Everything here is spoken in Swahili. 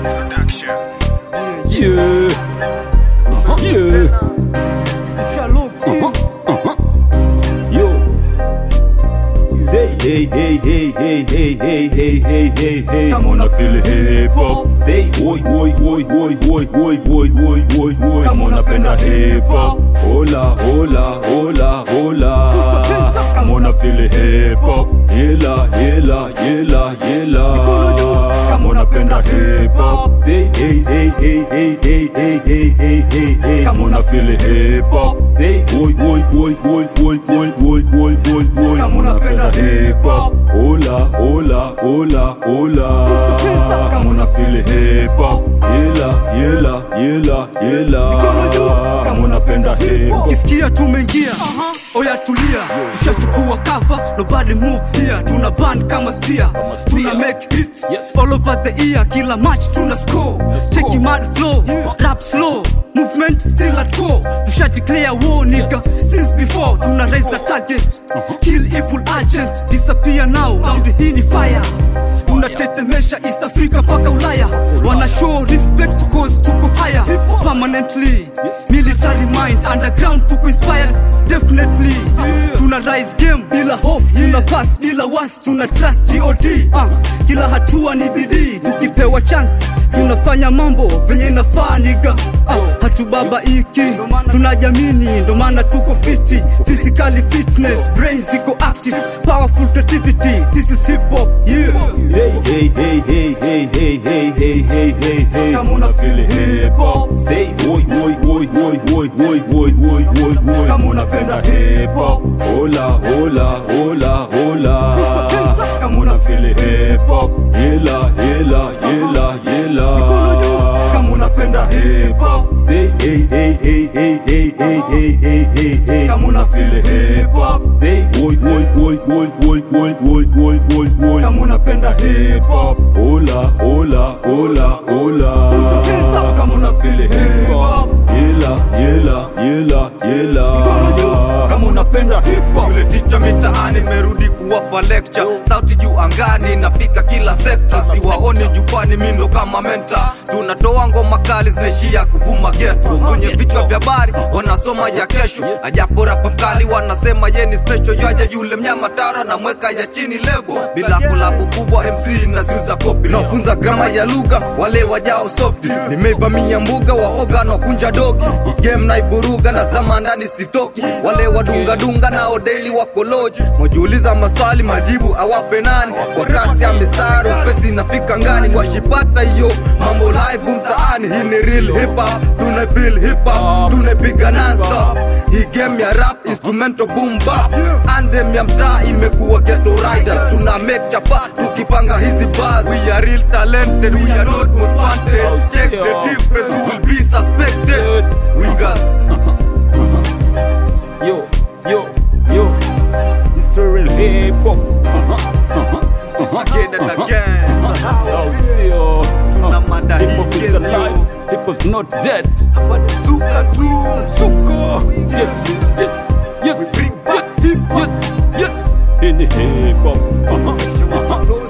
Production. Yeah. Yeah. Uh-huh. Uh-huh. Yo. Say hey hey hey hey hey hey hey hey hey hey. Come on, I feel hip hop. Say oi oi oi oi oi oi oi oi oi oi. Come on, napenda hip hop. Hola hola hola hola. Come on, I feel hip hop. Yela yela yela yela. Come on, napenda hip hop. Say hey hey hey hey hey hey hey hey hey hey. Come on, I feel hip hop. Say oi oi oi oi oi oi oi oi oi oi. Come on, napenda hip hop. Hola hola hola hola. Come on, I feel hip hop. Yela yela yela yela. Come on, napenda hip hop. ukisikia tumeingia oya tulia tushachukua cover nobody move here tuna ban kama spear tuna make hits Yes. all over the year kila match tuna score cheki mad flow rap slow movement still at core tusha declare war nigga since before tuna raise the target kill evil agent disappear now round hii ni fire tunatetemesha east africa mpaka ulaya wana show respect cause tuko higher permanently military mind underground tuko inspired definitely tuna rise game bila hofu tuna pass bila was tuna trust god uh, kila hatua ni bidii tukipewa chance tunafanya mambo venye inafaa niga uh, hatubabaiki tunajamini ndo maana tuko fiti physically fitness brain ziko active powerful creativity this is hip hop yeah Say hey hey hey hey hey hey hey hey hey hey. Come on, I feel hip hop. Say oi oi oi oi oi oi oi oi oi oi. Come on, napenda hip hop. Hola hola hola hola. Come on, I feel hip hop. Yela yela yela yela. Come on, napenda hip hop. Say hey hey hey hey hey hey hey hey hey hey. Come on, I feel hip hop. Say oi oi oi oi oi oi oi oi oi oi. Come on, napenda hip hop. Hola hola hola hola. Come on, I feel hip hop. Yela yela yela yela. Kama unapenda hip hop. yule ticha mitaani merudi kuwapa lecture sauti juu angani nafika kila sekta siwaoni jukwani mindo kama menta tunatoa ngoma kali zinaishia kuvuma geto kwenye vichwa vya habari wanasoma ya kesho ajapo rapa mkali wanasema yeni special yaja yule mnyama tara na mweka ya chini lebo bila kulabu kubwa mc naziuza kopi nafunza grama ya lugha wale wajao softi nimeivamia mbuga waoga na kunja dogi igame naiburuga na zama ndani sitoki wale wadungadunga nao daily wakoloji mojiuliza maswali majibu awape nani kwa kasi ya mistari upesi nafika ngani washipata hiyo mambo live mtaani hii ni real hip hop tuna feel hip hop tunapiga nonstop hii game ya rap instrumental boom bap anthem ya mtaa imekuwa ghetto riders tuna make chapa tukipanga hizi bars we are real talented we are not most wanted check the difference who will be suspected wingers Yo, yo, yo. It's a real hip hop. Uh-huh, uh-huh, again and again I'll see you. Tuna mada Hip hii hop is kesi alive. Hip hop's not dead. Suka tu Suko. Yes, yes, yes, yes, yes, yes. In hip hop. Uh-huh, uh-huh.